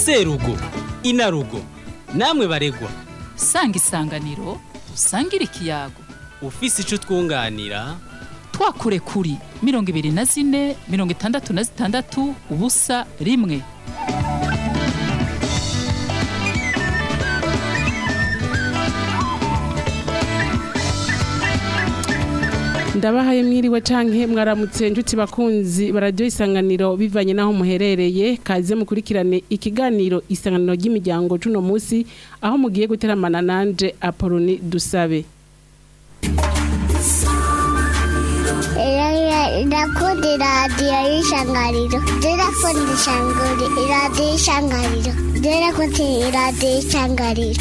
serugo inarugo namwe baregwa sanga isanganiro usangire ikiyago ufise ico twunganira twakure kuri mirongo ibiri na zine mirongo itandatu na zitandatu ubusa rimwe ndabahaye mwiriwe canke mwaramutse njuti bakunzi baradiyo isanganiro bivanye n'aho muherereye kaze mukurikirane ikiganiro isanganiro ry'imiryango cuno musi aho mugiye guteramana nanje apoloni dusabe ndakunda iradiyo y'ishangariro ndakunda ishanguri iradiyo y'ishangariro ndakunda iradiyo y'ishangariro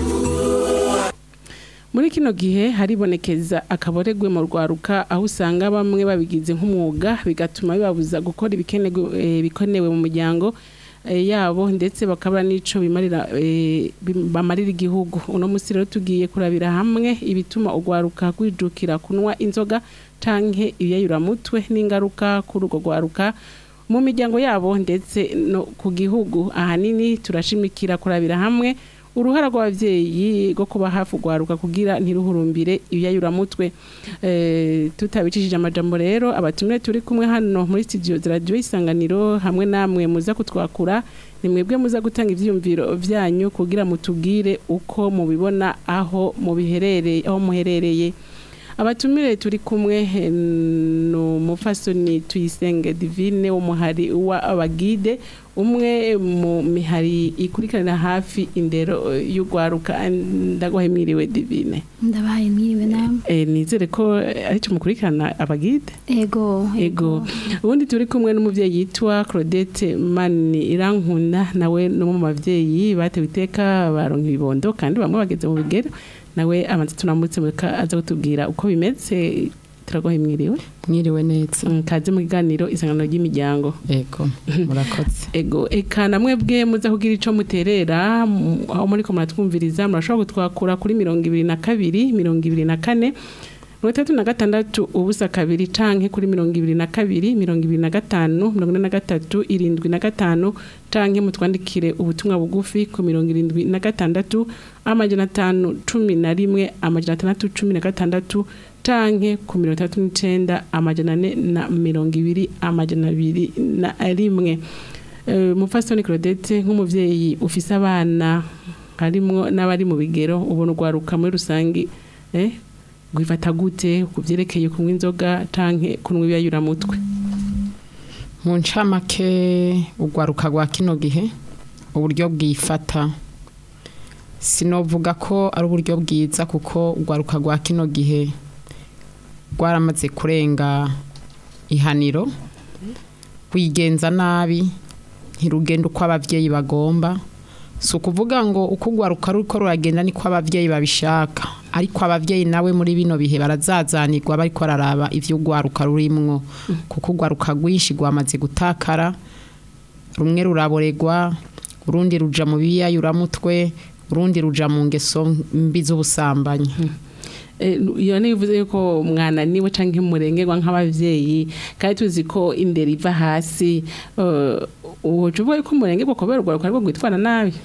muri kino gihe haribonekeza akaboregwe mu rwaruka aho usanga bamwe babigize nk'umwuga bigatuma bibabuza gukora ibikenewe eh, bikenewe mu muryango eh, yabo ndetse bakaba n'ico bimarira eh, bim- bamarira igihugu uno musi rero tugiye kurabira hamwe ibituma urwaruka rwijukira kunwa inzoga canke ibiyayuramutwe n'ingaruka kuri urwo rwaruka mu miryango yabo ndetse no ku gihugu ahanini turashimikira kurabira hamwe uruhara rw'abavyeyi rwo kuba hafi urwaruka kugira ntiruhurumbire ibyayuramutwe eh, tutabicishije amajambo rero abatumire turi kumwe hano muri studio za radio isanganiro hamwe namwe muza kutwakura ni mwebwe muza gutanga ivyiyumviro vyanyu kugira mutubwire uko mubibona aho mubiherereye aho muherereye abatumire turi kumwe eh, no mufasoni tuyisenge divine w'umuhari wa abagide umwe mu mihari ikurikiranira hafi indero eh, y'urwaruka ndagwahe mwiriwe divine ndabaye mwiriwe namwe eh, nizere ko eh, arico mukurikirana abagide ego ego ubundi turi kumwe n'umuvyeyi yitwa Claudette Mani Irankunda nawe no mu bavyeyi batewe iteka baronka ibibondo kandi bamwe bageze mu bigero nawe amanze tunamutse mureka aza kutubwira uko bimeze turagohe mwiriwe mwiriwe neza Mm, kaze mu kiganiro isangano ry'imiryango ego murakoze ego eka namwe bwe muza kugira ico muterera mu- aho muri ko muratwumviriza murashobora gutwakura kuri mirongo ibiri na kabiri mirongo ibiri na kane mirongo itandatu na gatandatu ubusa kabiri canke kuri mirongo ibiri na kabiri mirongo ibiri na gatanu mirongo ine na gatatu irindwi na gatanu canke mutwandikire ubutumwa bugufi ku mirongo irindwi na gatandatu amajana atanu cumi na rimwe amajana atandatu cumi na gatandatu canke ku mirongo itandatu n'icenda amajana ane na mirongo ibiri amajana abiri na rimwe Eh, mufasoni Claudette nk'umuvyeyi ufise abana harimwo n'abari mu bigero ubona urwaruka muri rusangi eh gwifata gute kuvyerekeye kunywa inzoga canke kunywa ibiyayuramutwe mu ncamake urwaruka rwa kino gihe uburyo bwifata sinovuga ko ari uburyo bwiza kuko urwaruka rwa kino gihe rwaramaze kurenga ihaniro rwigenza nabi ntirugenda uko abavyeyi bagomba si ukuvuga ngo uko urwaruka ruko ruragenda niko abavyeyi babishaka ariko abavyeyi nawe muri bino bihe barazazanirwa bariko bararaba ivyo urwaruka rurimwo kuko urwaruka rwinshi rwamaze gutakara rumwe ruraboregwa urundi ruja mu biyayuramutwe urundi ruja mu ngeso mbi z'ubusambanyi Eh, iyo ni bivuze yuko mwananiwe canke murengerwa nk'abavyeyi kandi tuzi ko indero iva hasi eh, woca uvuga yuko murengerwa kubera urwaruka ariko gwitwara nabi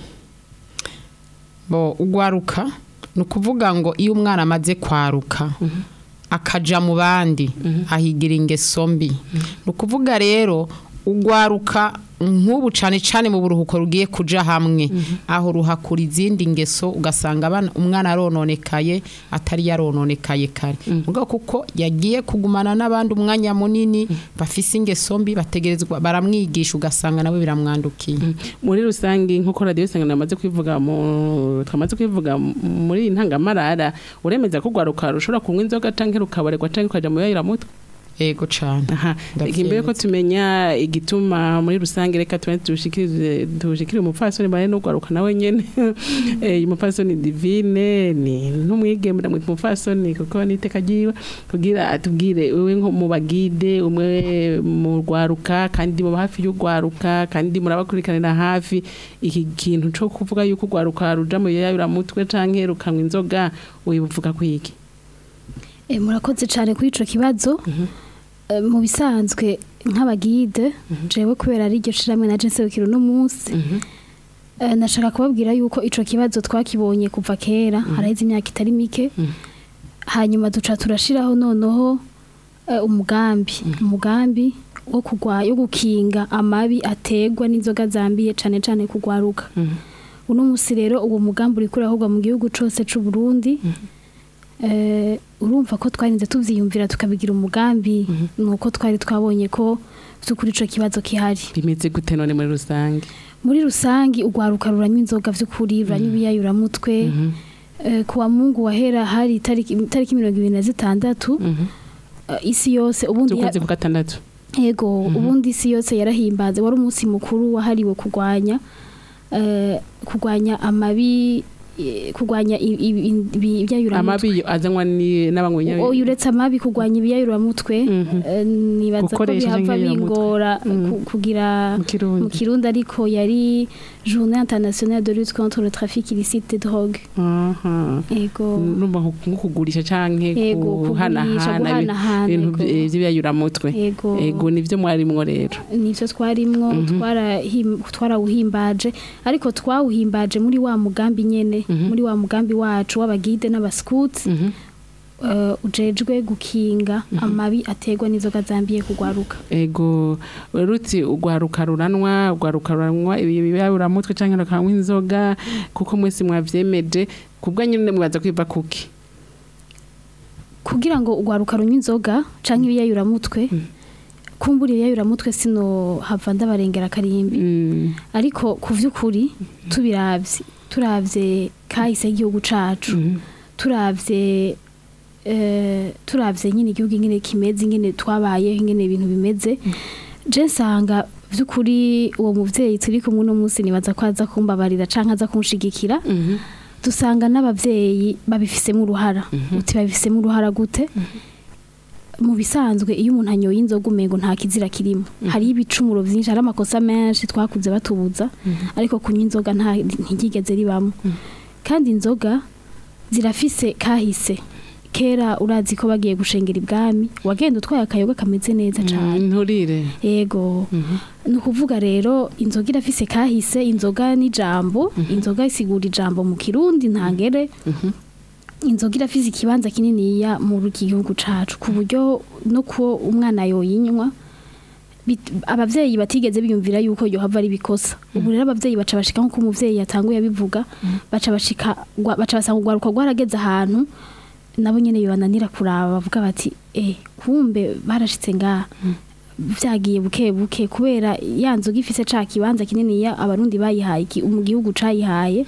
bo urwaruka ni ukuvuga ngo iyo umwana amaze kwaruka akaja mu bandi ahigira ingeso mbi ni ukuvuga rero urwaruka nk'ubu cane cane mu buruhuko rugiye kuja hamwe aho ruhakura izindi ngeso ugasanga abana- umwana arononekaye atari yarononekaye kare mugabo kuko yagiye kugumana n'abandi umwanya munini bafise ingeso mbi bategerezwa baramwigisha ugasanga nawe biramwandukiye muri rusangi nk'uko radiyo isangano yamaze kwivuga mu twamaze kwivuga muri iyi ntangamarara uremeza ko urwaruka rushobora kunywa inzoga canke rukabaregwa canke ukaja mu yayuramutwe ego cane aha Ndavyemeza. imbere ko tumenya igituma muri rusange reka tuba tushikirize tushikire umupfasoni bare n'urwaruka nawe nyene eh umupfasoni divine ni n'umwigeme ndamwita umupfasoni kuko niteka ryiwe kugira atubwire wewe nko mu bagide umwe mu rwaruka kandi mu hafi y'urwaruka kandi murabakurikiranira hafi iki kintu co kuvuga yuko urwaruka ruja mu yayuramutwe canke rukanywa inzoga wibuvuga kwiki Eh, murakoze cyane kuri ico kibazo Eh, mu bisanzwe nk'abagide jewe kubera ari iryo shiramwe naje nserukira uno munsi Eh, nashaka kubabwira yuko ico kibazo twakibonye kuva kera haraheze imyaka itari mike hanyuma duca turashiraho noneho eh, umugambi umugambi wo kugwa yo gukinga amabi ategwa n'inzoga zambiye cane cane kugwaruka uno musi rero uwo mugambi uri kurahogwa mu gihugu cose c'u Burundi eh, urumva ko twarinze tuvyiyumvira tukabigira umugambi nuko twari twabonye ko vy'ukuri ico kibazo kihari bimeze gute none muri rusange muri rusangi urwaruka ruranywa inzoga vy'ukuri ruranywa ibiyayuramutwe eh, kuwa mungu wahera hari itariki itariki mirongo ibiri na zitandatu eh, isi yose ubundi ya- z'ukwezi kwa gatandatu yego ubundi isi yose yarahimbaze wari umunsi mukuru wahariwe kurwanya eh, kurwanya amabi eh, kurwanya i- i- i- ibi- ibyayuramutwe amabi azanwa ni n'abanywa oya uretse amabi kurwanya ibiyayuramutwe Mhm. eh, nibaza ko Gukoresha bihava nk'ibiyayuramutwe. bingora Mhm. ku- kugira mu kirundi mu kirundi ariko yari journée internationale de lutte contre le trafic illicite de drogue aha ego numva nko nko kugurisha canke Ego, kugurisha, guhanahana guhanahana, ibintu ego. vy- vy'ibiyayuramutwe ego ego nivyo mwarimwo rero nivyo twarimwo twarahim- twarawuhimbaje ariko twawuhimbaje muri wa mugambi nyene muri wa mugambi wacu w'abagide n'abaskuts Mhm. uh, ujejwe gukinga amabi ategwa n'inzoga zambiye kugwaruka ego ruti urwaruka ruranwa urwaruka ruranwa ibiyayuramutwe canke rukanywa inzoga kuko mwese mwavyemeje kubwa nyine mwaza kwiva kuki kugira ngo ugwaruka runywa inzoga canke ibiyayuramutwe kumbura ibiyayuramutwe sino hava ndabarengera karimbi Mm, ariko ku vy'ukuri tubiravye turavye kahise igihugu cacu mhm. turavye eh, turavye nyine igihugu ingene kimeze ingene twabayeho ingene ibintu bimeze je nsanga vy'ukuri uwo muvyeyi turi kumwe uno munsi nibaza ko aza kumbabarira canke aza kunshigikira Mhm. dusanga n'abavyeyi babifisemo uruhara uti babifisemo uruhara gute mu bisanzwe iyo umuntu anyoye inzoga umengo nta kizira kirimo hariho ibicumuro vyinshi hari amakosa menshi twakuze batubuza ariko kunywa inzoga nta ntigigeze ribamo kandi inzoga zirafise kahise kera urazi ko bagiye gushengera ibwami wagenda utwaye akayoga kameze neza cane Mm, nturire yego ni ukuvuga rero inzoga irafise kahise inzoga n'ijambo inzoga isigura ijambo mu kirundi ntangere inzoga irafise ikibanza kininiya mu gihugu cacu ku buryo no ko umwana yoyinywa bit- abavyeyi batigeze biyumvira yuko yohava ari bikosa ubu rero abavyeyi baca bashika nkuko umuvyeyi yatanguye abivuga baca bashika gwa- baca basanga urwaruka rwarageze ahantu nabo nyene bibananira kuraba bavuga bati eh kumbe barashitse ngaha vyagiye buke buke kubera ya nzoga ifise ca kibanza kinini ya abarundi bayihaye iki- mu gihugu cayihaye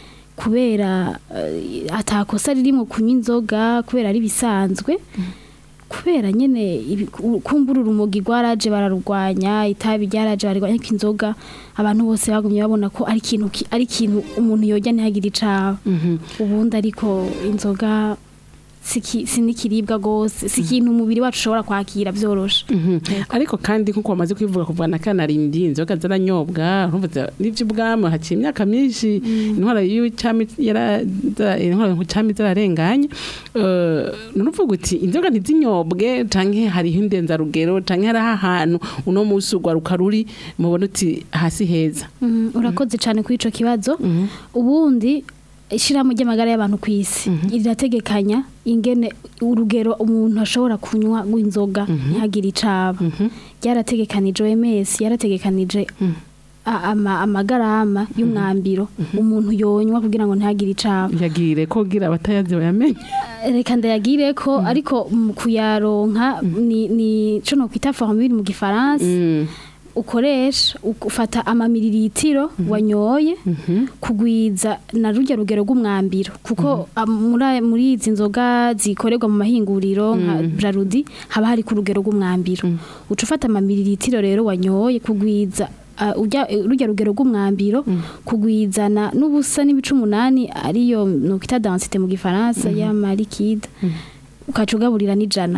kubera eh, atakosa ririmo kunywa inzoga kubera ari bisanzwe kubera nyene ibi- ku- kumbura urumogi rwaraje bararurwanya itabi ryaraje bararwanya ko inzoga abantu bose bagumye babona ko ari ikintu ki- ari ikintu umuntu yojya ntihagire icaba ubundi ariko inzoga siki- si n'ikiribwa gose si ikintu umubiri wacu ushobora kwakira vyoroshe ariko kandi nkuko wamaze kwivuga kuva na kanarindi inzoga zaranyobwa urumva za- n'ivy'ubwami haciye imyaka myinshi intwara y'icami yara za- intwara y'icami zararenganye Eh, none uvuga uti inzoga ntizinyobwe canke hariho indenzarugero canke hariho ahantu uno musi urwaruka ruri mubona uti hasi heza Mm, urakoze cyane kuri ico kibazo ubundi ishirahamwe ry'amagara y'abantu ku isi rirategekanya ingene urugero umuntu ashobora kunywa rw'inzoga ntihagire icaba ryarategekanije OMS yarategekanije a- ama- amagarama y'umwambiro umuntu yonywa kugira ngo ntihagire icaba yagire ko gira abatayazi bayamenye reka ndayagire ko ariko mu kuyaronka ni ni co no kwita formule mu gifaransa Mm, ukoresha ufata amamiliritiro wanyoye kugwiza na rujya rugero rw'umwambiro kuko am- muri aya- muri izi nzoga zikorerwa mu mahinguriro nka brarudi haba hari ku rugero rw'umwambiro uca ufata amamiliritiro rero wanyoye kugwiza uh, ujya rujya rugero rw'umwambiro kugwizana n'ubusa n'ibice umunani ariyo nukita densité mu gifaransa y'amarikide ukaca ugaburira n'ijana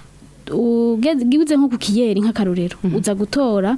ugeze gibuze nko ku kiyeri nk'akarorero uza gutora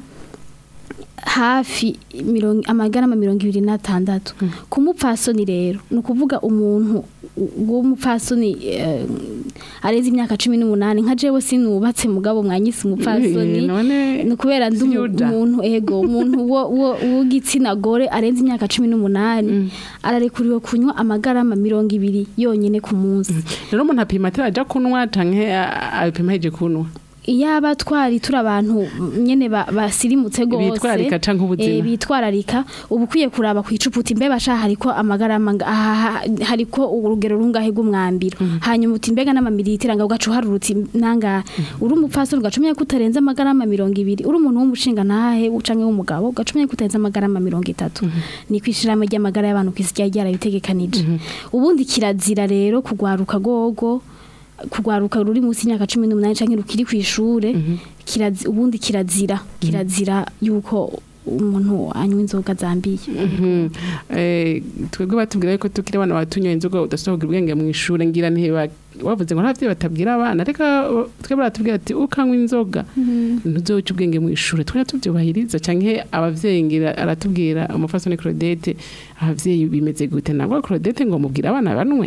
hafi mirongo amagarama mirongo ibiri n'atandatu ku mupfasoni rero ni ukuvuga umuntu w'umupfasoni eh, arenze imyaka cumi n'umunani nka jewe sinubatse mugabo mwanyise umupfasoni Eh, none ni ukubera ndi umu- Siyuda. umuntu ego umuntu wo- wo- w'igitsina gore arenze imyaka cumi n'umunani ararekuriwe kunywa amagarama mirongo ibiri yonyine ku munsi rero umuntu apima atari aja kunywa canke a- abipima heje kunywa iyaba twari turi abantu nyene ba- basirimutse gose Bitwararika canke ubuzima. eh, bitwararika uba ukwiye kuraba ku icupa uti mbeba sha hariko amagarama nga- aha- aha- hariko urugero rungahe rw'umwambiro hanyuma uti mbega n'amamilitira nga ugaca uharura uti nangahe uri umupfasoni ugaca umenya ko utarenze amagarama mirongo ibiri uri umuntu w'umushinga ntahe canke w'umugabo ugaca umenya ko utarenze amagarama mirongo itatu ni kwishiramo ry'amagara y'abantu kw'isi ryari ryarabitegekanije ubundi kirazira rero kugwaruka gogo kugwaruka ruri munsi y'imyaka cumi n'umunani canke rukiri kw'ishure kirazi- ubundi kirazira kirazira yuko umuntu anywa inzoga zambiye Mhm. Eh, twebwe batubwira yuko tukiri abana batunyoye inzoga udasohoka ubwenge mu ishure ngira ntiba wavuze ngo ntabyo batabwira abana reka uh, twebwe baratubwira ati ukanywa inzoga ntuzoca ubwenge mu ishure twari tubyubahiriza canke abavyeyi ngira aratubwira umufasoni Claudette abavyeyi bimeze gute nabwo Claudette ngo mubwira abana banwe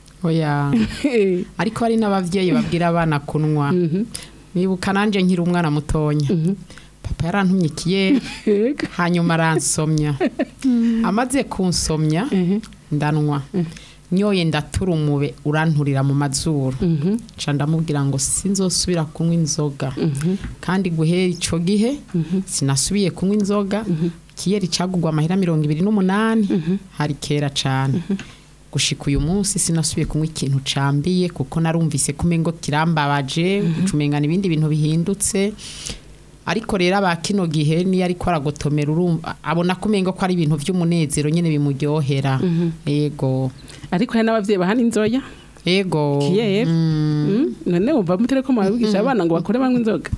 oya ariko hari n'abavyeyi babwira abana kunywa Mhm. nibuka nanje nkiri umwana mutonya Mhm. papa yarantumye ikiyeri Ega. hanyuma aransomya amaze kunsomya Mhm. ndanwa nyoye ndatura umube uranturira mu mazuru Mhm. nca ndamubwira ngo sinzosubira kunywa inzoga Mhm. kandi guhera ico gihe Mhm. sinasubiye kunywa inzoga kiyeri cagugwa amahera mirongo ibiri n'umunani hari kera cane gushika uyu munsi sinasubiye kunywa ikintu cambiye kuko narumvise kumengo kirambabaje ucumengana ibindi bintu bihindutse ariko rero aba kino gihe niyo ariko aragotomera urumva abona kumengo ko ari ibintu vy'umunezero nyene bimuryohera yego ariko hari n'abavyeyi bahana inzoya yego Kiyeri. Mm. Mm. none wumva mutere ko mwabigisha abana ngo bakore banywa inzoga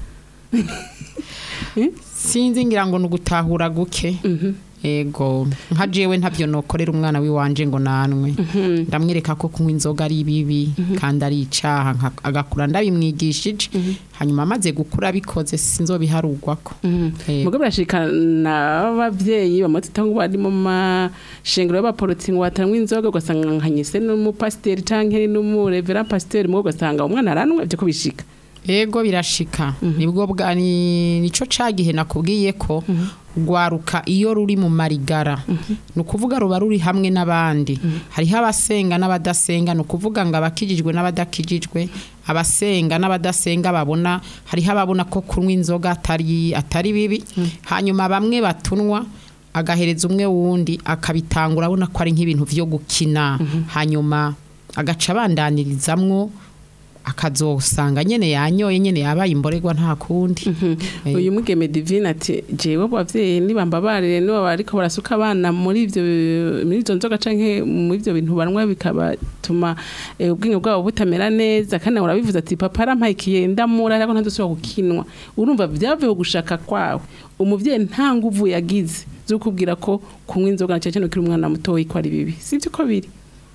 sinzi ngira ngo ni ugutahura guke Mhm. ego nka jewe ntabyo nokorera umwana wiwanje ngo nanwe ndamwereka ko kunywa inzoga ari bibi kandi ari icaha nka- agakura ndabimwigishije hanyuma amaze gukura abikoze sinzobiharugwako Ego. mugo birashikana abavyeyi bamutita ngo bari mu mashengero y'abaporoti ngo batanywa inzoga ugasanga nkanyise n'umupasiteri canke n'umurevera pasiteri mugo ugasanga umwana aranwa ivyo ko bishika ego birashika nibwo bwa ni- nico cagihe nakubwiye ko rwaruka iyo ruri mu marigara ni ukuvuga ruba ruri hamwe n'abandi hariho abasenga n'abadasenga ni ukuvuga ngo abakijijwe n'abadakijijwe abasenga n'abadasenga babona hariho ababona ko kunywa inzoga atari atari bibi hanyuma bamwe batunwa agahereza umwe wundi akabitangura abona ko ari nk'ibintu vyo gukina hanyuma agaca abandanirizamwo akazosanga nyene yanyoye nyene yabaye imborerwa nta kundi Eh, uyu mugeme divine ati jewe abavyeyi nibambabarire nibo bariko barasuka abana muri ivyo muri izo nzoga canke muri ivyo bintu banwa bikabatuma eh, ubwenge bwabo butamera neza kandi nawe urabivuze ati papa arampayikiye ndamura ariko ntadusubira gukinwa urumva vyavuye ku gushaka kwawe umuvyeyi nta nguvu yagize zo kubwira ko kunywa inzoga na cyane ukiri umwana mutoyi ko ari bibi sivyo ko biri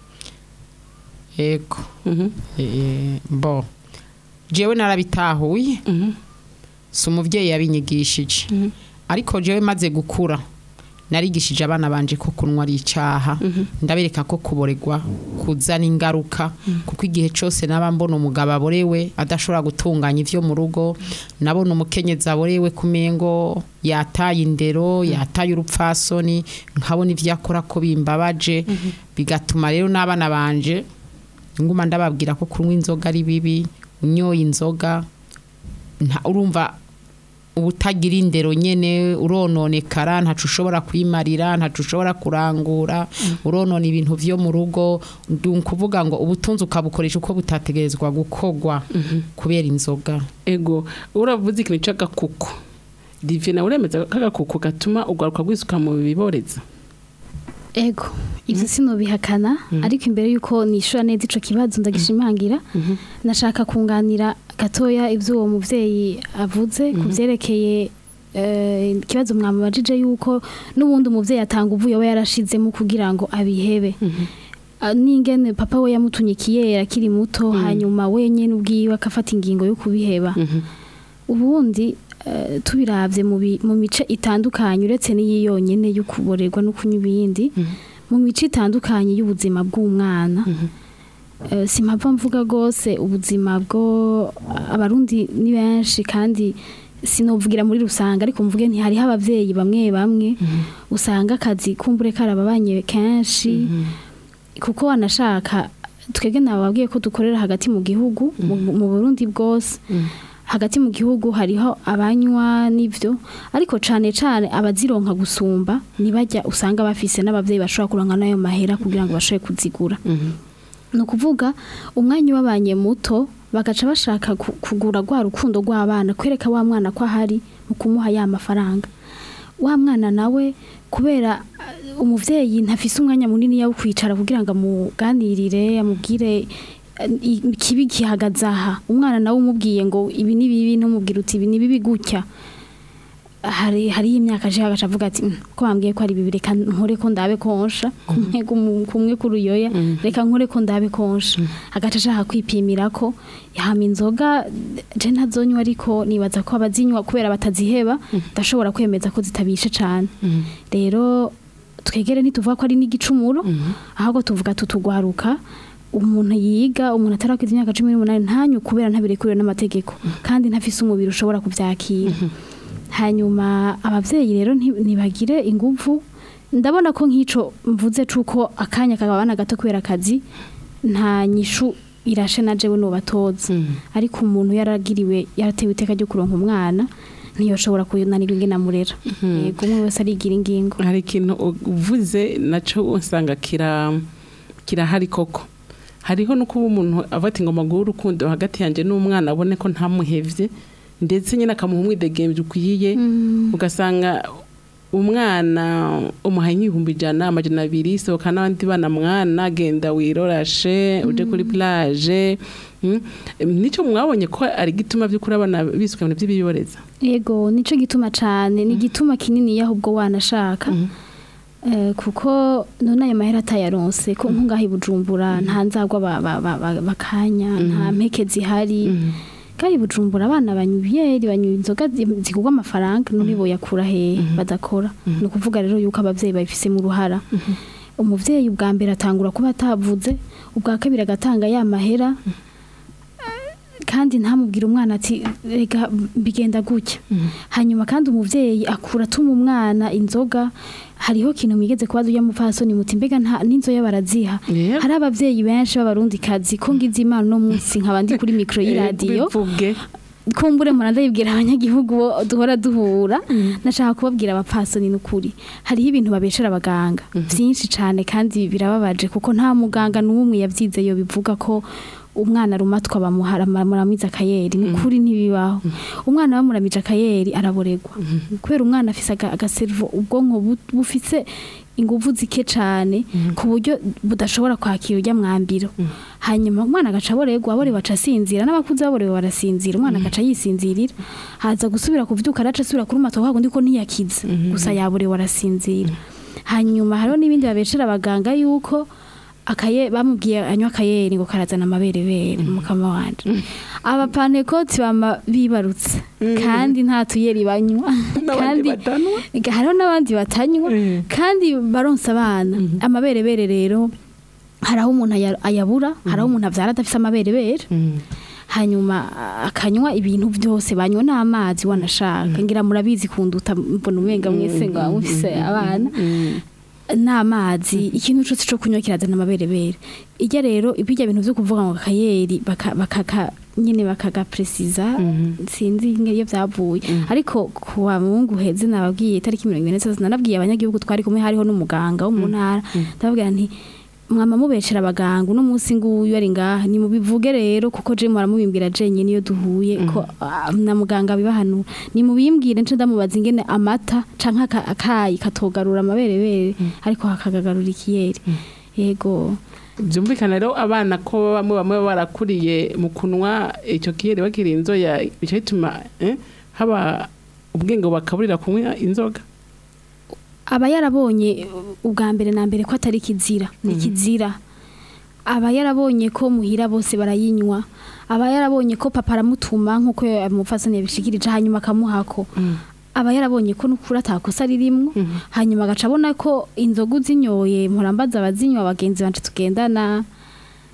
yego Mhm, Eh, bo jewe narabitahuye mhm, si umuvyeyi yabinyigishije Mhm. ariko jewe maze gukura narigishije abana banje ko kunywa ari icaha ndabereka ko kuboregwa kuzana ingaruka kuko igihe cyose naba mbona umugabo aborewe adashobora gutunganya ivyo mu rugo nabona umukenyezi aborewe kumengo yataye indero yataye urupfasoni nkabona ivyo akora ko bimbabaje bigatuma rero n'abana banje nguma ndababwira ko kunywa inzoga ari bibi unyoye inzoga nta urumva ubutagira indero nyene urononekara ntacu ushobora kwimarira ntacu ushobora kurangura uronona ibintu vyo mu rugo ndi kuvuga ngo ubutunzi ukabukoresha uko butategerezwa gukorwa kubera inzoga ego uravuze ikintu c'agakuku divine uremeza ko agakuku gatuma ugaruka gwisuka mu biboreza ego ivyo sinobihakana ariko imbere yuko nishura neza ico kibazo ndagishimangira nashaka kunganira gatoya ivyo uwo muvyeyi avuze ku vyerekeye eh, ikibazo mwamubajije yuko n'ubundi umuvyeyi atanga uvuye aba yarashizemo kugira ngo abihebe Ah, n'ingene papa we yamutunyikiye akiri muto hanyuma wenyene ubwiwe akafata ingingo yo kubiheba ubundi eh, tubiravye mu bi- mu mice itandukanye uretse n'iyi yonyene yo kuborerwa no kunywa ibindi mu mice itandukanye y'ubuzima bw'umwana eh, simpava mvuga rwose ubuzima bwo abarundi ni benshi kandi sinovugira muri rusanga ariko mvuge nti hariho abavyeyi bamwe bamwe usanga akazi kumbure karababanye kenshi kuko wanashaka twebwe nababwiye ko dukorera hagati mu gihugu mu mu Burundi bwose hagati mu gihugu hariho abanywa n'ivyo ariko cane cane abazironka gusumba nibajya usanga bafise n'abavyeyi bashobora kuronka nayo mahera kugira ngo bashobore kuzigura ni ukuvuga umwanya ubabanye muto bagaca bashaka ku- kugura rwa rukundo rw'abana kwereka wa mwana ko ahari mu kumuha ya mafaranga wa mwana nawe kubera uh, umuvyeyi ntafise umwanya munini wo kwicara kugira ngo amuganirire amubwire uh, i- ikibi gihagaze aha umwana nawe umubwiye ngo ibi ni bibi ntumubwire uti ibi ni bibi gutya hari hariho imyaka aje agaca avuga ati "Mm, ko bambwiye ko ari bibi reka nkore ko ndabe konsha kumwe gumu- kumwe kuruyoya reka nkore ko ndabe konsha agaca ashaka kwipimira ko yahama inzoga je ntazonywa ariko nibaza ko abazinywa kubera bataziheba ndashobora kwemeza ko zitabishe cane rero twegere ntituvuga ko ari n'igicumuro ahubwo tuvuga tutugwaruka umuntu yiga umuntu atarakwiza imyaka cumi n'umunani ntanyu kubera ntabirekuriwe n'amategeko kandi ntafise umubiri ushobora kuvyakira hanyuma abavyeyi rero nti- ntibagire inguvu ndabona ko nk'ico mvuze cuko akanya kagabana gato kubera akazi nta nyishu irashe na jewe nobatoza ariko umuntu yaragiriwe yaratewe iteka ryo kuronka umwana ntiyoshobora kunanirwa ingene amurera yego umwe wese arigira ingingo hari ikintu uvuze nacyo usanga kira kirahari koko hariho no kuba umuntu avuga ati ngoma guha urukundo hagati yanjye n'umwana abone ko ntamuhevye ndetse nyine akamuha umwidegemvye ukwiye ugasanga umwana umuhaye nk'ibihumbi ijana amajana abiri sohoka n'abandi bana mwana genda wirorashe uje kuri plage mm. nico mwabonye ko ari gituma vy'ukuri abana bisuka ibintu vy'ibiyoreza yego nico gituma cane ni igituma kinini ahubwo wanashaka Eh, kuko none ayo mahera atayaronse ko nkungaha i bujumbura nta nzagwa ba- ba- ba- ba- bakanya nta mpeke zihari kandi i bujumbura abana banywa ibiyeri banywa inzoga zi- zigurwa amafaranga none boyakura hehe badakora ni ukuvuga rero yuko abavyeyi babifisemo uruhara umuvyeyi ubwa mbere atangura kuba atavuze ubwa kabiri agatanga ya mahera kandi ntamubwire umwana ati rega bigenda gutya hanyuma kandi umuvyeyi akura atuma umwana inzoga hariho kintu mwigeze kubaza ujya mupfasoni muti mbega nta n'inzoya baraziha Yeah. hari abavyeyi benshi b'abarundi kazi ko ngize imana uno munsi nkaba ndi kuri mikro y'iradiyo bivuge kumbure mpora ndabibwira abanyagihugu bo duhora duhura nashaka kubabwira abapfasoni n'ukuri hariho ibintu babeshera abaganga byinshi cyane kandi birababaje kuko nta muganga n'umwe yabyize yo bivuga ko umwana arumatwa bamuhara muramiza akayeri ni ukuri ntibibaho umwana bamuramije akayeri araboregwa kubera umwana afise aga- agaservo ubwonko bu- bufise inguvu zike cyane ku buryo budashobora kwakira ujya mwambiro hanyuma umwana agaca aboregwa aborewe aca asinzira n'abakuze baborewe barasinzira umwana agaca yisinzirira haza gusubira kuvyuka araca asubira kuri mato wago ndiko ntiyakize gusa yaborewe arasinzira hanyuma hariho n'ibindi babeshera abaganga yuko akaye bamubwiye anywa akayeri ngo karazana amaberebere mukama wanje abapantekoti bama bibarutse kandi nta tuyeri banywa n'abandi kandi batanwa hariho n'abandi batanywa Mm. kandi baronsa abana amaberebere rero hari aho umuntu aya- ayabura hari aho umuntu avyara adafise amaberebere hanyuma a- akanywa ibintu byose banywa n'amazi wanashaka ngira murabizi kunduta mbona umenga mwese ngo mufise abana n'amazi ikintu cyose cyo kunywa kirazana amaberebere ijya rero ibijya bintu byo kuvuga ngo akayeri baka- bakaka nyine bakagapresiza sinzi iyo byavuye ariko kuwa mungu heze nababwiye itariki mirongo ine n'itatu nanabwiye abanyagihugu twari kumwe hariho n'umuganga wo mu ntara ndababwira nti mwama mubeshera abaganga uno munsi nguyu ari ngaha ni mubivuge rero kuko je muramubimbwira jenye niyo duhuye ko ah, na muganga bibahanura ni mubimbwire nce ndamubaza ingene amata canke aka- akayi katogarura amaberebere ariko hakagagarura ikiyeri yego byumvikana rero abana ko bamwe bamwe baba barakuriye mu kunwa icyo kiyeri bakiri inzoya bica bituma eh, haba ubwenge bakaburira kunywa inzoga aba yarabonye ubwa mbere na mbere ko atari kizira ni kizira aba yarabonye ko muhira bose barayinywa aba yarabonye ko papa aramutuma nk'uko umupfasoni yabishikirije hanyuma akamuhako aba yarabonye ko n'ukuri atakosa ririmwo hanyuma agaca abona ko inzoga uzinyoye mpurambaza abazinywa bagenzi banje tugendana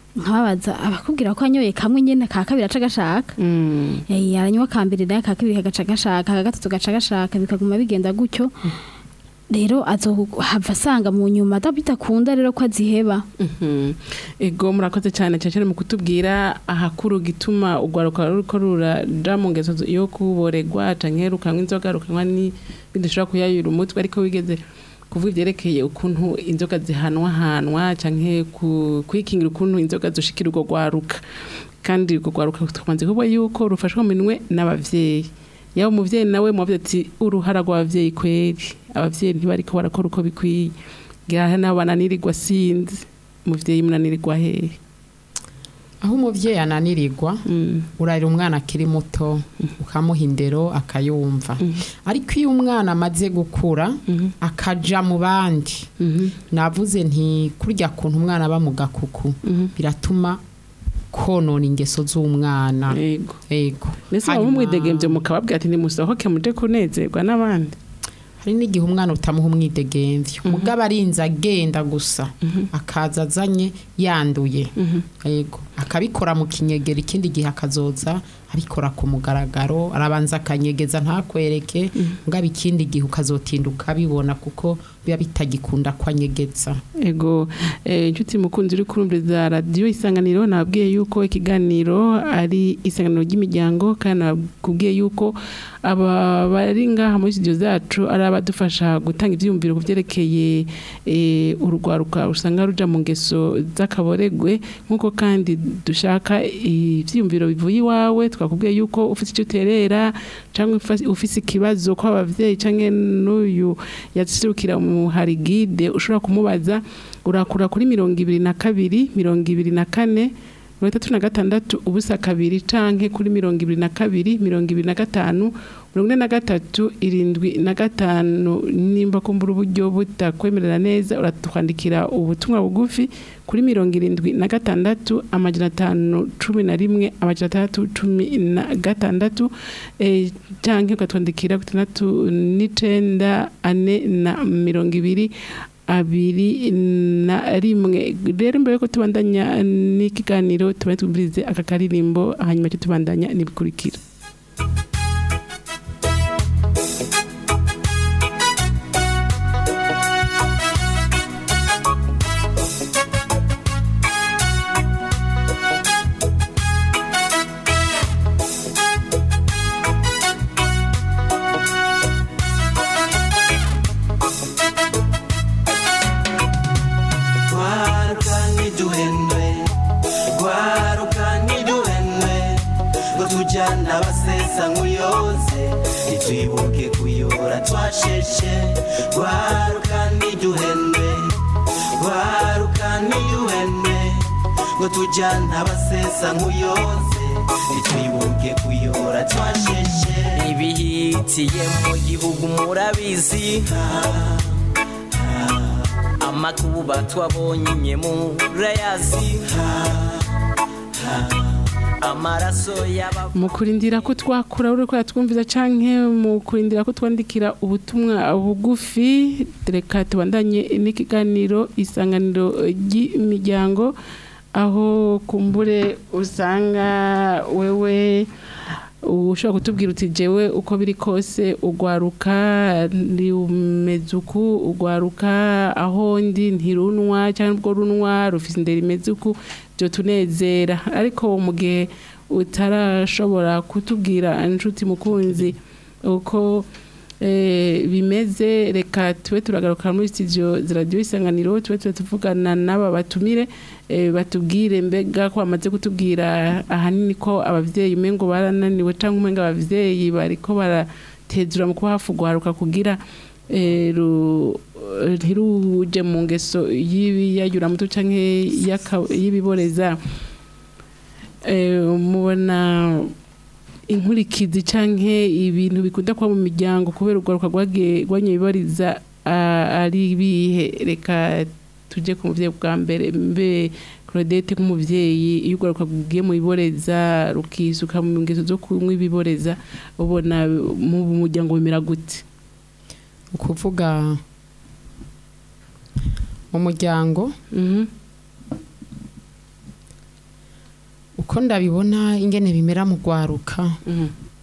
nkababaza abakubwira ko anyoye kamwe nyene ka kabiri aca gashaka Mm. Eh, aranywa ka mbere nayo ka kabiri kagaca gashaka ka gatatu gaca gashaka bikaguma bigenda gutyo rero azohava asanga mu nyuma da- bitakunda rero ko aziheba Mhm. ego murakoze cyane cyane mu kutubwira ahakuru gituma urwaruka ruriko ruraja mu ngeso zo- yo kuboregwa canke rukanywa inzoga rukanywa n'ibindi bishobora kuyayura umutwe ariko wigeze kuvuga ivyerekeye ukuntu inzoga zihanwahanwa canke ku- kwikingira ukuntu inzoga zoshikira urwo rwaruka kandi urwo rwaruka tumaze kuvuga yuko rufashwa mu minwe n'abavyeyi yaba umuvyeyi nawe mubavuze ati uruhara rw'abavyeyi kweri abavyeyi ntibariko barakora uko bikwiye ngira nabo bananirirwa sinzi umuvyeyi munanirirwa hehe aho umuvyeyi ananirirwa Mm, urarira umwana akiri muto ukamuha indero akayumva ariko iyo umwana amaze gukura mhm, akaja mu bandi mhm, navuze nti kurya kuntu umwana aba mu gakuku mhm. biratuma konona ingeso z'umwana yego ego mbese muba Hanyuma- hari n'igihe umwana utamuha umwidegemvyo mugabo arinze agenda gusa akaza azanye yanduye Mhm. yego akabikora mu kinyegera ikindi gihe akazoza abikora ku mugaragaro arabanza akanyegeza ntakwereke mugabo ikindi gihe ukazotinda ukabibona kuko biba bitagikunda ko anyegeza ego eh, inshuti mukunzi uri kurumviriza radiyo isanganiro nababwiye yuko ikiganiro ari isanganiro ry'imiryango kandi nababwiye yuko aba bari ngaha muri studio zacu ari abadufasha gutanga ivyiyumviro ku vyerekeye eh, urugwaruka usanga ruja mu ngeso z'akaboregwe nk'uko kandi dushaka ivyiyumviro bivuye iwawe twakubwiye yuko ufite icyo uterera cyangwa ufise ikibazo ko abavyeyi canke n'uyu yaserukira mu hari guide ushobora kumubaza urakura kuri mirongo ibiri na kabiri mirongo ibiri na kane mirongo itatu na gatandatu ubusa kabiri canke kuri mirongo ibiri na kabiri mirongo ibiri na gatanu mirongo ine na gatatu irindwi na gatanu nimba kumbura uburyo butakwemerera neza uratwandikira ubutumwa bugufi kuri mirongo irindwi na gatandatu amajana atanu cumi na rimwe amajana atandatu cumi na gatandatu eh, canke ukatwandikira ku itandatu n'icenda ane na mirongo ibiri abiri na rimwe rero mbere yuko tubandanya n'ikiganiro tuba twumvirize aka karirimbo hanyuma cyo tubandanya n'ibikurikira Gwaruka ntiduhendwe Gwaruka ntiduhendwe Ngo tujyana abasesa nk'uyoze Ntitwibuke kuyora twasheshe Gwaruka ntiduhendwe Gwaruka ntiduhendwe Ngo tujyana abasesa nk'uyoze Ntitwibuke kuyora twasheshe ibihitiye mu gihugu murabizi amakuba twabonye murayazi amaraso y'aba mu kurindira ko twakura uri ko twumviza canke mu kurindira ko twandikira ubutumwa bugufi reka tubandanye n'ikiganiro isanganiro ry'imiryango aho kumbure usanga wewe ushobora kutubwira uti jewe uko biri kose ugwaruka umeze uku ugwaruka aho ndi ntirunwa cyangwa ubwo runwa rufite indera imeze uku byo tunezera ariko mu gihe utarashobora kutubwira inshuti mukunzi uko eh, bimeze reka tube turagaruka muri studio za radio isanganiro tube tube tuvugana n'aba batumire eh, batubwire mbega ko bamaze kutubwira ahanini ko abavyeyi umengo barananiwe cyangwa umenga abavyeyi bariko baratezura mu kuba hafi ugwaruka kugira eh, ru- ntiruje mu ngeso y'ibiyayuramutwe canke y'aka- y'ibiboreza eh, mubona inkurikizi canke ibintu bikunda kuba mu miryango kubera urwaruka rwagiye rwanye bibariza ah, ari bihe reka tuje ku muvyeyi bwa mbere mbe Claudette nk'umuvyeyi iyo urwaruka rugiye mu biboreza rukisuka mu ngeso zo kunywa ibiboreza ubona mu muryango bimera gute ukuvuga mu muryango Mhm, ko ndabibona ingene bimera mu rwaruka Mhm.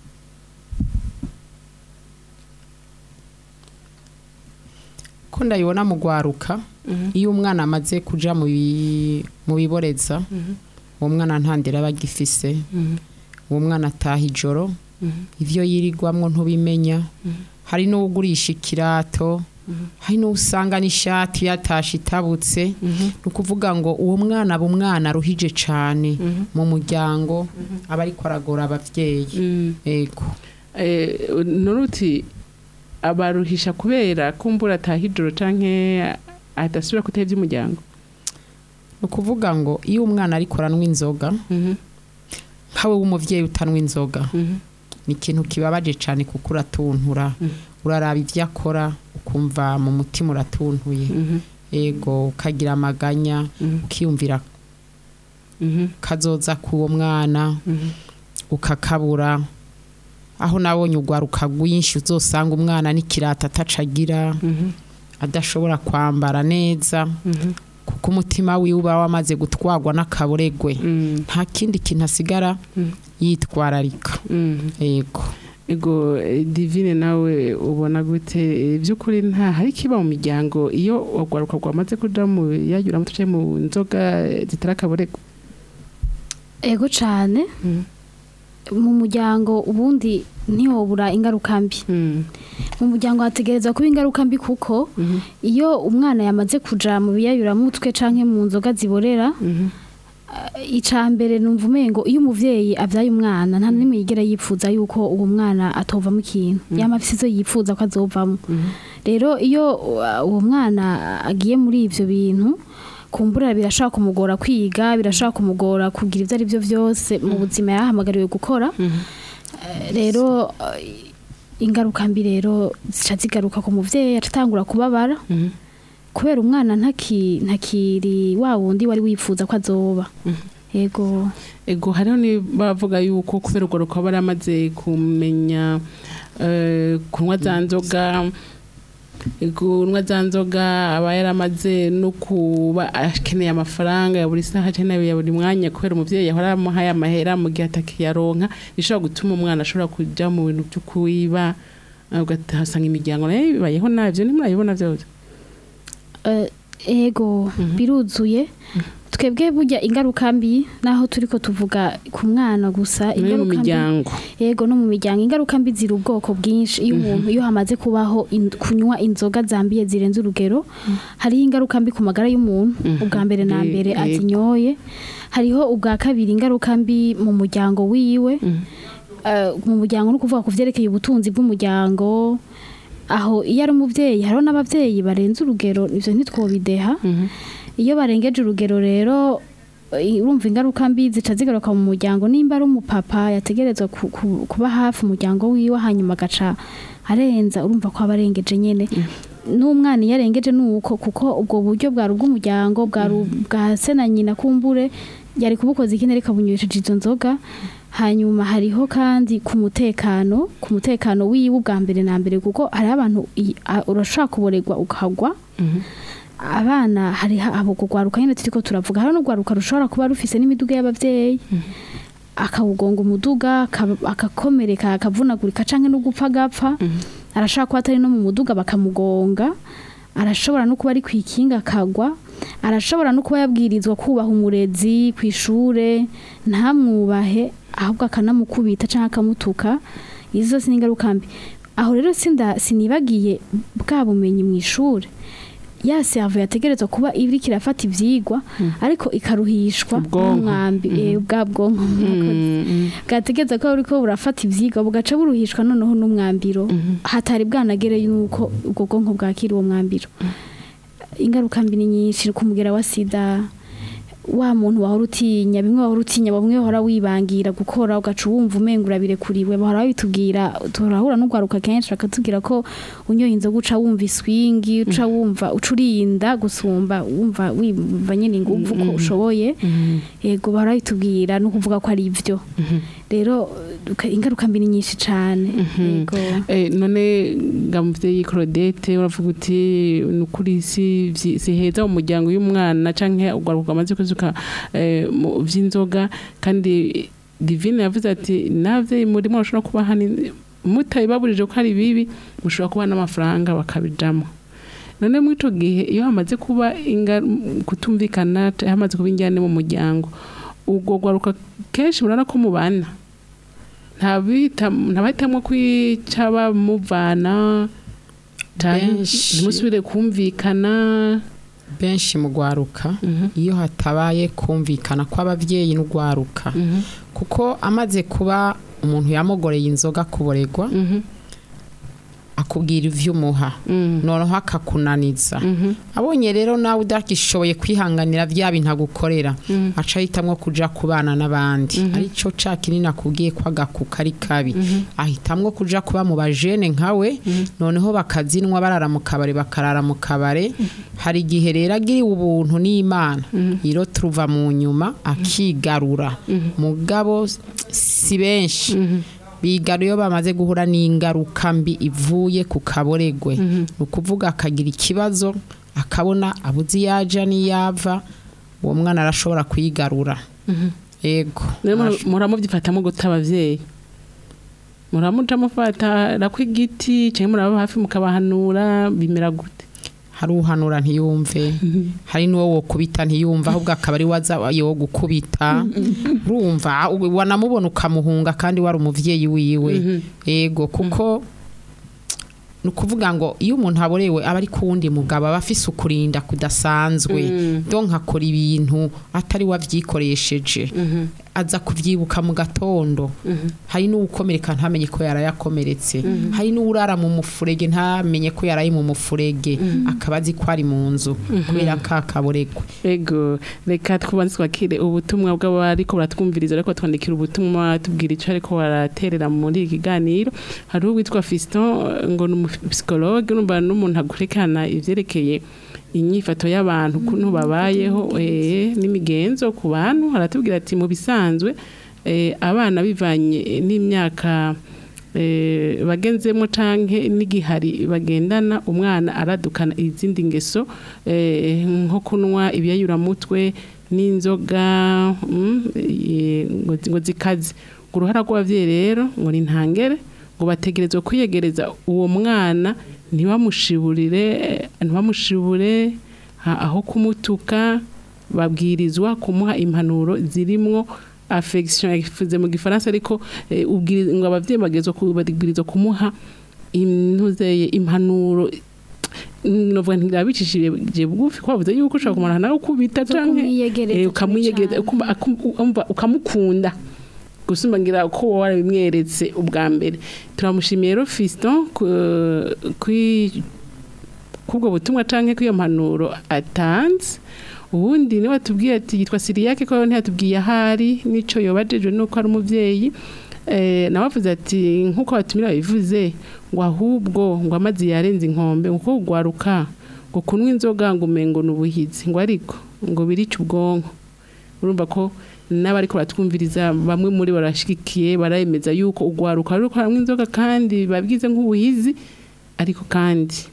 ko ndabibona mu rwaruka Mhm. iyo umwana amaze kuja mu bi- mu biboreza uwo mwana nta ndera aba agifise Mhm. uwo mwana ataha ijoro Mhm. ivyo yirigwamwo ntubimenya hari n'uwugurisha ikirato hari n'usanga n'ishati yatashe itabutse ni ukuvuga ngo uwo mwana aba umwana aruhije cane mu muryango aba ariko aragora abavyeyi Mhm. ego Eh, nuruti abaruhisha kubera kumbura atahijoro canke adasubira kutera ivy'umuryango ni ukuvuga ngo iyo umwana ariko aranywa inzoga nkawe w'umuvyeyi utanywa inzoga ni ikintu kibabaje cyane kuko uratuntura uraraba ibyo akora ukumva mu mutima uratuntuye ego ukagira amaganya ukiyumvira kazoza k'uwo mwana ukakabura aho nabonye urwaruka rwinshi uzosanga umwana n'ikirata atacagira adashobora kwambara neza kuko umutima wiwe uba wamaze gutwarwa n'akaburegwe nta kindi kintu asigara yitwararika yego ego eh, divine nawe ubona gute Eh, by'ukuri nta hari kiba mu miryango iyo urwaruka rwamaze kuja mu yayura mutuce mu nzoga eh, zitari akaborego ego cyane Mm. mu muryango ubundi ntihobura ingaruka mbi mu muryango hategerezwa kuba ingaruka mbi kuko iyo umwana yamaze kuja mu biyayuramutwe canke mu nzoga ziborera icya mbere numva umengo iyo umuvyeyi abyaye umwana nta n'imwe yigera yipfuza yuko uwo mwana atovamo ikintu yama afise izo yipfuza ko azovamo rero iyo uh, uwo mwana agiye muri ivyo bintu kumbura birashaka kumugora kwiga birashaka kumugora kugira ivyo ari byo vyose mu buzima yahamagariwe gukora Eh, rero eh, ingaruka mbi rero zica zigaruka ku muvyeyi atatangura kubabara kubera umwana ntaki ntakiri wa wundi wari wifuza ko azoba yego ego hariho bavuga yuko kubera urwo rukaba baramaze kumenya eh, kunywa za nzoga kunywa za nzoga aba yaramaze no kuba akeneye amafaranga ya buri saha cyangwa ya buri mwanya kubera umuvyeyi yahora amuhaye amahera mu gihe atakiyaronka bishobora gutuma umwana ashobora kuja mu bintu byo kuwiba eh, ugasanga imiryango nayo bibayeho navyo ntimurabibona vyose Eh, ego biruzuye twebwe burya ingaruka mbi naho turiko tuvuga ku mwana gusa no mu ingaruka mbi miryango yego no mu miryango ingaruka mbi ziri ubwoko bwinshi iyo umuntu iyo hamaze kubaho in- kunywa inzoga zambiye zirenze urugero hariho ingaruka mbi ku magara y'umuntu ubwa mbere na Eh, mbere yego. azinyoye hariho ubwa kabiri ingaruka mbi mu muryango wiwe Eh, mu muryango no kuvuga ku vyerekeye ubutunzi bw'umuryango aho iyo ari umuvyeyi hariho n'abavyeyi barenze urugero ivyo ntitwobideha iyo barengeje urugero rero eh, urumva ingaruka mbi zica zigaruka mu muryango nimba ari umupapa yategerezwa ku- ku- kuba hafi umuryango wiwe hanyuma agaca arenza urumva ko aba arengeje nyene n'umwana iyo arengeje nuko kuko ubwo buryo bwari ubw'umuryango bwari bwa se na nyina kumbure yari kubukoza ikindi ariko abunywesheje izo nzoga hanyuma hariho kandi ku mutekano ku mutekano wiwe ubwa mbere na mbere kuko hariho abantu i- a- urashobora kuboregwa ukagwa abana hari abo kugwaruka nyine turiko turavuga hari n'ugwaruka rushobora kuba rufise n'imiduga y'abavyeyi akawugonga umuduga akaba- akakomereka akavunagurika canke no gupfa agapfa arashobora kuba atari no mu muduga bakamugonga arashobora no kuba ari kwikinga akagwa arashobora no kuba yabwirizwa kubaha umurezi ku ishure ntamwubahe ahubwo akanamukubita canke akamutuka izo zose ni ingaruka mbi aho rero sinda sinibagiye bwa bumenyi mu ishure ya servo yategerezwa kuba iriko irafata ivyigwa ariko ikaruhishwa Ubwonko. n'umwambi eh, bwa bwonko mwakoze. bwategereza ko buriko burafata ivyigwa bugaca buruhishwa noneho n'umwambiro hatari bwanagere yuko ubwo bwonko bwakira uwo mwambiro ingaruka mbi ni nyinshi kumugera wa sida wa muntu wahora utinya bimwe wahora utinya bamwe wahora wibangira gukora ugaca wumva umenga urabirekuriwe bahora babitubwira turahura n'ugwaruka kenshi bakatubwira ko unyoye inzoga uca wumva iswingi uca wumva uca urinda gusumba wumva wumva nyine inguvu ko ushoboye yego bahora babitubwira no kuvuga ko ari ivyo rero uka- ingaruka mbi ni nyinshi cyane yego Eh, none nga muvyeyi Claudette uravuga uti nukuri si vyi- si heza mu muryango y'umwana canke ugwaruka amaze kuzuka eh, mu vy'inzoga kandi Divine yavuze ati navye muri mwe bashobora kuba hani mutabibaburije ko ari bibi mushobora kuba n'amafaranga bakabijamo none muri ico gihe iyo hamaze kuba inga- kutumvikana ca- hamaze kuba injyane mu muryango ubwo gwaruka kenshi murana ko mubana ntabahitamwo kwica bamuvana Benshi. ntimusubire kumvikana benshi mu gwaruka iyo hatabaye kumvikana kw'abavyeyi n'ugwaruka kuko amaze kuba umuntu yamugoreye inzoga kuboregwa akubwira ivyo umuha noneho akakunaniza abonye rero nawe udagishoboye kwihanganira bya bintu agukorera aca ahitamwo kuja kubana n'abandi arico ca kinini akubwiye ko agakuka ari kabi ahitamwo kuja kuba mu bajene nkawe noneho bakazinwa barara mu kabare bakarara mu kabare hari igihe rero agiriwe ubuntu n'imana iro turuva mu nyuma akigarura mugabo si benshi bigaru iyo bamaze guhura n'ingaruka mbi ivuye ku kaboregwe ni ukuvuga akagira ikibazo akabona abuze iyo aja n'iyava uwo mwana arashobora kuyigarura yego rero Arash- muramubyifatamo guta abavyeyi muramuca mufatara kw'igiti canke muraba hafi mukabahanura bimera gute hari uhanura ntiyumve hari n'uwo wokubita ntiyumva ahubwo akaba ari waza yo gukubita urumva u- wanamubona ukamuhunga kandi wari umuvyeyi wiwe yego kuko ni ukuvuga ngo iyo umuntu aborewe aba ari ku wundi mugabo aba afise ukurinda kudasanzwe donc akora ibintu atari wavyikoresheje aza kuvyibuka mu gatondo hari n'uwukomereka ntamenye ko yarayakomeretse hari n'uwurara mu mufurege ntamenye ko yaraye mu mufurege akaba azi ko ari mu nzu kubera ka kaboregwe ego reka twubanze twakire ubutumwa bw'abariko baratwumviriza ariko twandikira ubutumwa tubwira ico ariko baraterera muri iki kiganiro hari uwitwa Fiston ngo ni umupsikologe urumva n'umuntu agurekana ivyerekeye inyifato y'abantu ukuntu babayeho eh, n'imigenzo ku bantu aratubwira ati mu bisanzwe eh, abana bivanye n'imyaka eh, bagenzemo canke n'igihari bagendana umwana aradukana izindi ngeso eh, nko kunwa ibiyayuramutwe n'inzoga mm, eh, ngo ngo zikaze ngo uruhara rw'abavyeyi rero ngo ni ntangere ngo bategerezwa kwiyegereza uwo mwana ntibamushiburire eh, ntibamushibure ha- aho kumutuka babwirizwa kumuha impanuro zirimwo affection yavuze mu gifaransa ariko eh, ubwiri- ngo abavyeyi bagezwa kubabwirizwa kumuha intuzeye impanuro novuga ntirabicishije bugufi ko bavuze yuko ushobora kumara nawe ukubita Zo canke kumwiyegereza eh, ukamwiyegereza cane. ukumva- akum- umva ukamukunda gusumba ngira ko wowe warabimweretse ubwa mbere turamushimiye rero Fiston ku- kwi- kubwo butumwa canke kw'iyo mpanuro atanze ubundi niwe atubwiye ati yitwa Siriyake ko ntiyatubwiye ahari nico yobajejwe nuko ari umuvyeyi eh nawe avuze ati nkuko batumira bivuze ngo ahubwo ngo amazi yarenze inkombe ngo kuko gwaruka ngo kunywa inzoga ngo umengo nubuhizi ngo ariko ngo birica ubwonko urumva ko n'abariko baratwumviriza bamwe muri bo barashigikiye baremeza yuko ugwaruka ruri kunywa inzoga kandi babwize nk'ubuhizi ariko kandi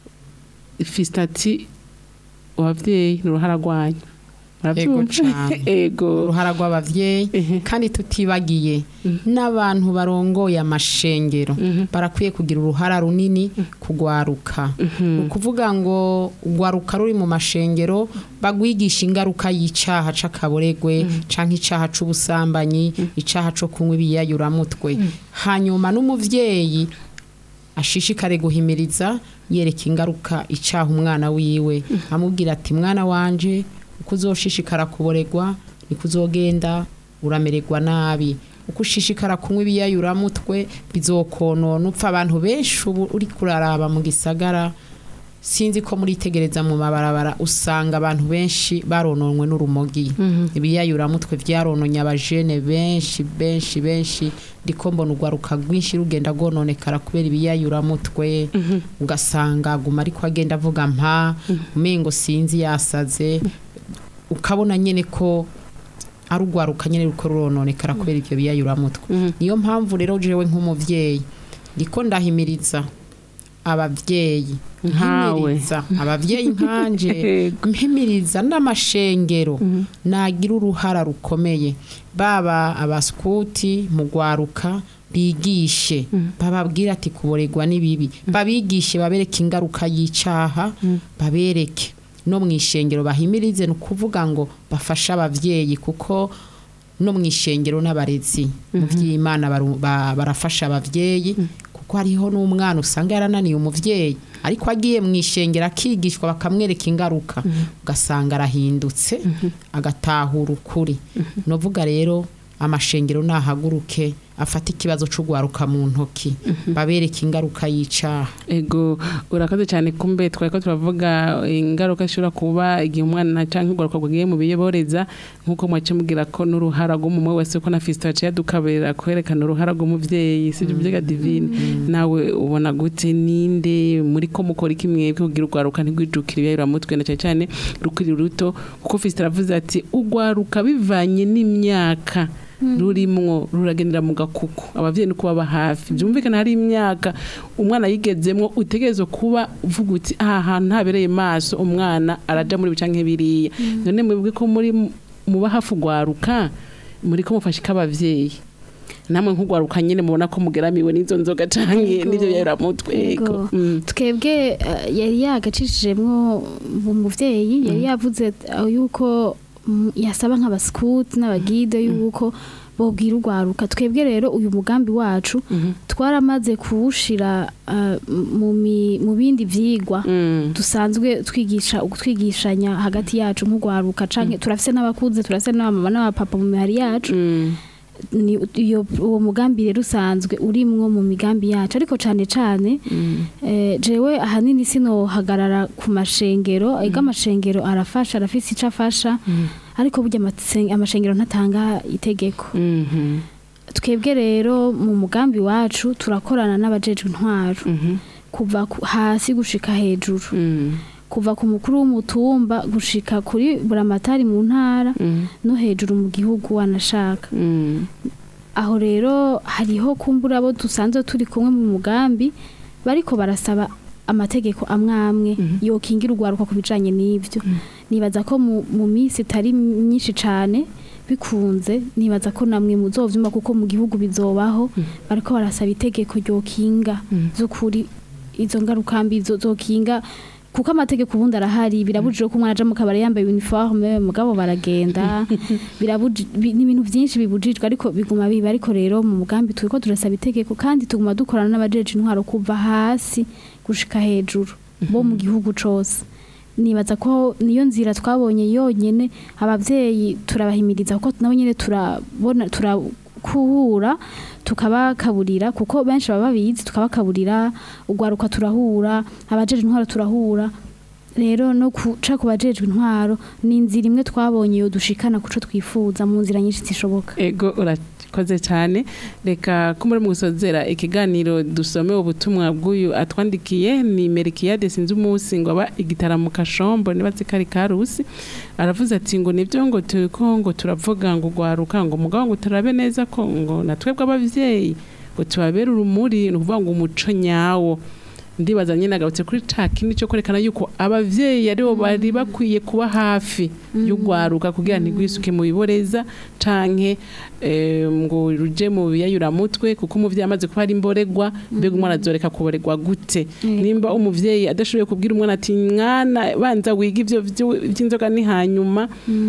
fisitati abavyeyi ni uruhara rwanyu Ego Muravyumva? cane. ego uruhara rw'abavyeyi Ehe. kandi tutibagiye n'abantu barongoye amashengero barakwiye kugira uruhara runini kugwaruka ni ukuvuga ngo ugwaruka ruri mu mashengero bagwigisha ingaruka y'icaha c'akaboregwe canke icaha c'ubusambanyi icaha co kunywa ibiyayuramutwe hanyuma n'umuvyeyi ashishikare guhimiriza yereka ingaruka icaha umwana wiwe amubwira ati mwana wanje uko uzoshishikara kuboregwa niko uzogenda uramererwa nabi uko ushishikara kunywa ibiyayuramutwe bizokonona upfa abantu benshi ubu uri kuraraba mu gisagara sinzi ko muritegereza mu mabarabara usanga abantu benshi barononwe n'urumogi ibiyayuramutwe vyarononye abajene benshi benshi benshi ndiko mbona urwaruka rwinshi rugenda rwononekara kubera ibiyayuramutwe ugasanga aguma ariko agenda avuga mpa umengo sinzi yasaze ukabona nyene ko ari ugwaruka nyine ruko rurononekara kubera ivyo biyayuramutwe niyo mpamvu rero jewe nk'umuvyeyi ndiko ndahimiriza abavyeyi Nkawe. mpimiriza abavyeyi nkanje Yego. mpimiriza n'amashengero nagira uruhara rukomeye baba abaskuti mu gwaruka bigishe bababwira ati kuboregwa n'ibibi babigishe babereke ingaruka y'icaha babereke no mu ishengero bahimirize ni ukuvuga ngo bafashe abavyeyi kuko no mu ishengero n'abarezi mu by'imana baru- ba- barafasha abavyeyi kuko hariho n'umwana usanga yarananiye umuvyeyi ariko agiye mu ishengero akigishwa bakamwereka ingaruka ugasanga arahindutse agatahura ukuri novuga rero amashengero nahaguruke afata ikibazo c'ugwaruka mu ntoki babereke ingaruka y'icaha ego urakoze cyane kumbe twari ko turavuga ingaruka ishobora kuba igihe umwana cyangwa ugaruka rwagiye mu biyoboreza nk'uko mwace mubwira ko n'uruhara rw'umumwe wese ko na fisito yaciye adukaberera kwerekana uruhara rw'umuvyeyi si ibyo byega divine nawe ubona gute ninde muri ko mukora iki mwebwe kugira urwaruka ntigwijukire ibiyayuramutwe na cyane cyane rukiri ruto kuko fisito aravuze ati urwaruka bivanye n'imyaka rurimwo ruragendera mu gakuku abavyeyi ni kubaba hafi byumvikana hari imyaka umwana yigezemwo utegerezwa kuba uvuga uti aha hantu ntabereye maso umwana araja muri bicanke biriya none mwebwe ko muri muba hafi ugwaruka muri ko mufashe k'abavyeyi namwe nk'ugwaruka nyene mubona ko mugeramiwe n'izo nzoga canke Yego. n'ivyo yaramutwe Yego. twebwe eh, yari yagacishijemwo umuvyeyi yari yavuze eh, yuko mm, yasaba nk'abasikuti n'abagide yuko bobwira urwaruka twebwe rero uyu mugambi wacu twaramaze kuwushira eh, mu mi- mu bindi vyigwa dusanzwe twigisha twigishanya hagati yacu nk'urwaruka canke turafise n'abakuze turafise n'abamama n'abapapa mu mihari yacu ni iyo uwo mugambi rero usanzwe urimwo mu migambi yacu ariko cane cane eh, jewe ahanini sinohagarara ku mashengero ega amashengero arafasha arafise ico afasha ariko burya amase- amashengero ntatanga itegeko twebwe rero mu mugambi wacu turakorana n'abajejwe intwaro kuva ku- hasi gushika hejuru kuva ku mukuru w'umutumba gushika kuri buramatari mu ntara no hejuru mu gihugu wanashaka aho rero hariho kumbura abo dusanzwe turi kumwe mu mugambi bariko barasaba amategeko amwe amwe yokingira urwaruka ku bijanye n'ivyo nibaza ko mu, mu minsi itari myinshi cane bikunze nibaza ko namwe muzovyumva kuko mu gihugu bizobaho bariko barasaba itegeko ryokinga z'ukuri izo ngaruka mbi zo- zokinga kuko amategeko ubundi arahari birabujijwe ko umwana aja mu kabari yambaye uniforme mugabo baragenda birabuji bi- n'ibintu byinshi bibujijwe ariko biguma biba ariko rero mu mugambi turiko turasaba itegeko kandi tuguma dukorana n'abajeje intwaro kuva hasi gushika hejuru bo mu gihugu cose nibaza ko niyo nzira twabonye yonyene abavyeyi turabahimiriza kuko nabo nyene turabona turakuhura tukabakaburira kuko benshi baba babizi tukabakaburira ugwaruka turahura abajeje intwaro turahura rero no kuca ku bajejwe intwaro ni inzira imwe twabonye yo dushikana kuco twifuza mu nzira nyinshi zishoboka ego urakoze cyane reka ko muri mu gusozera ikiganiro dusome ubutumwa bw'uyu atwandikiye ni merikiyade sinzi umunsi ngo aba igitaramo kashombo niba kari karusi aravuze ati ngo nibyo ngo turiko ngo turavuga ngo ugwaruka ngo mugabo ngo turabe neza ko ngo natwebwe abavyeyi ngo tubabere urumuri ni ukuvuga ngo umuco nyawo ndibaza nyine agarutse kuri ca kindi cyo kwerekana yuko abavyeyi aribo bari bakwiye kuba hafi y'ugwaruka kugira ntigwisuke mu biboreza canke eh, ngo ruje mu biyayuramutwe kuko umuvyeyi amaze kuba ari imboregwa mbega umwana azoreka kuboregwa gute nimba umuvyeyi adashoboye kubwira umwana ati mwana banza wiga ivyo vyo- vy'inzoga ni hanyuma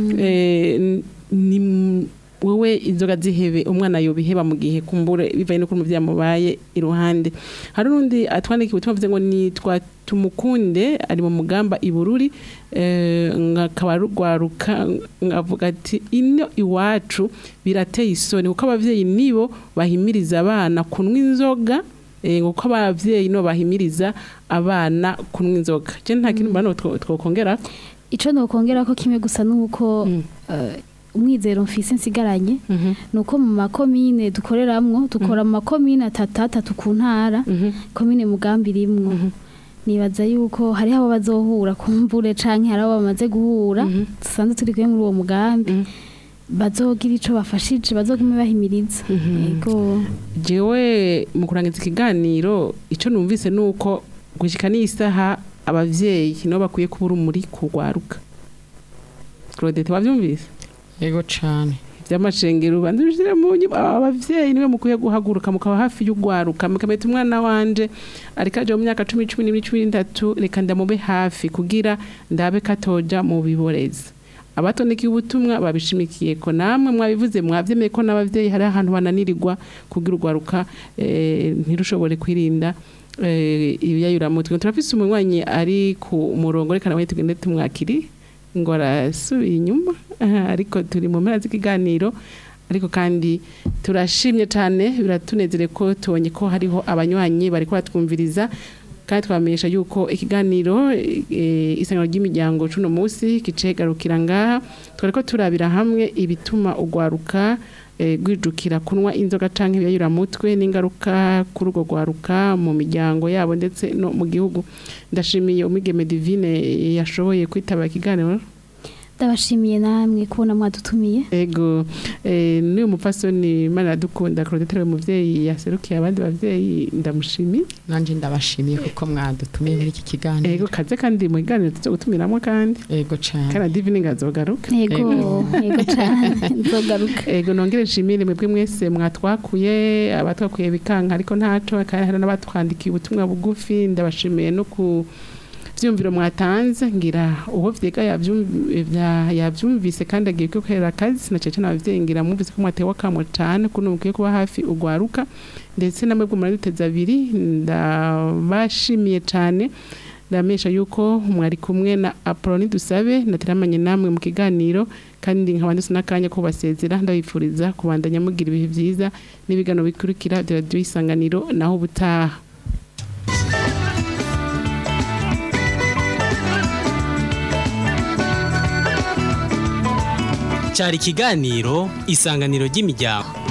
eh, ni wowe inzoga zihebe umwana yobiheba mu gihe kumbure bivaye nuko umuvyeyi amubaye iruhande hari n'undi atwandikiye ubutumwa avuze ngo nitwa tumukunde ari mu mugamba ibururi eh, ngakaba rugwaruka ngavuga ati ino iwacu birateye isoni kuko abavyeyi nibo bahimiriza abana kunywa inzoga eh, kuko abavyeyi nibo bahimiriza abana kunywa inzoga je nta kintu mbona two- twokongera ico nokongera ko kimwe gusa nuko eh, umwizero mfise nsigaranye nuko mu makomine dukoreramwo dukora mu makomine atatu atatu ku ntara komine mugambi rimwo nibaza yuko hariho abo bazohura kumbure canke hari abo bamaze guhura dusanzwe turi kumwe muri uwo mugambi bazogira ico bafashije bazogume bahimiriza yego jewe mu kurangiza ikiganiro icyo numvise ni uko gushyika n'isaha ababyeyi nibo bakwiye kuba urumuri kurwaruka claudette wabyumvise yego cyane by'amashengero ubanza ubishyire mu nyuma ababyeyi niwe mukwiye guhaguruka mukaba hafi y'ugwaruka mukameta umwana wanje ariko aje mu myaka cumi cumi n'ibiri cumi n'itatu reka ndamube hafi kugira ndabe katoja mu biborezi abatondekeye ubutumwa babishimikiye ko namwe mwabivuze mwabyemeye ko n'ababyeyi hari ahantu bananirirwa kugira urwaruka eh, ntirushobore kwirinda eh, ibiyayuramutwe turafise umunywanyi ari ku murongo reka nawe tugende tumwakiri ngo arasubiye inyuma aha, ariko turi mu mpera z'ikiganiro ariko kandi turashimye cyane biratunezere ko tubonye ko hariho abanywanyi bari batwumviriza kandi twamenyesha yuko ikiganiro eh, isangano ry'imiryango cuno munsi kicegarukira ngaha twari ko turabira hamwe ibituma ugwaruka eh, gwijukira kunywa inzoga canke ibiyayuramutwe n'ingaruka kuri urwo gwaruka mu miryango yabo ndetse no mu gihugu ndashimiye umwigeme divine yashoboye kwitaba ikiganiro ndabashimiye namwe kubona mwadutumiye ego eh, n'uyu mupfasoni imana iradukunda claudette we muvyeyi yaserukiye abandi bavyeyi ndamushimiye nanjye ndabashimiye kuko mwadutumiye muri iki kiganiro ego kaze kandi mu kiganiro tuzo gutumiramo kandi yego cyane kana divine ngazogaruka yego yego cyane nzogaruka ego nongere nshimire mwebwe mwese mwatwakuye abatwakuye bikanka ariko ntaco kandi hari n'abatwandikiye ubutumwa bugufi ndabashimiye no ku vyumviro mwatanze ngira uwo vyega yavyum- vya- yavyumvise kandi agiye gukorera akazi na cece n'abavyeyi ngira mwumvise ko mwatewe akamo cane kuno mukwiye kuba hafi ugwaruka ndetse namwe bwo muraduteza abiri ndabashimiye cane ndamesha yuko mwari kumwe na Apoloni dusabe nateramanye namwe mu kiganiro kandi nkaba ndetse n'akanya ko basezera ndabifuriza kubandanya mugira ibihe vyiza n'ibigano bikurikira bya radio isanganiro naho ubutaha cyari ikiganiro isanganiro ry'imiryango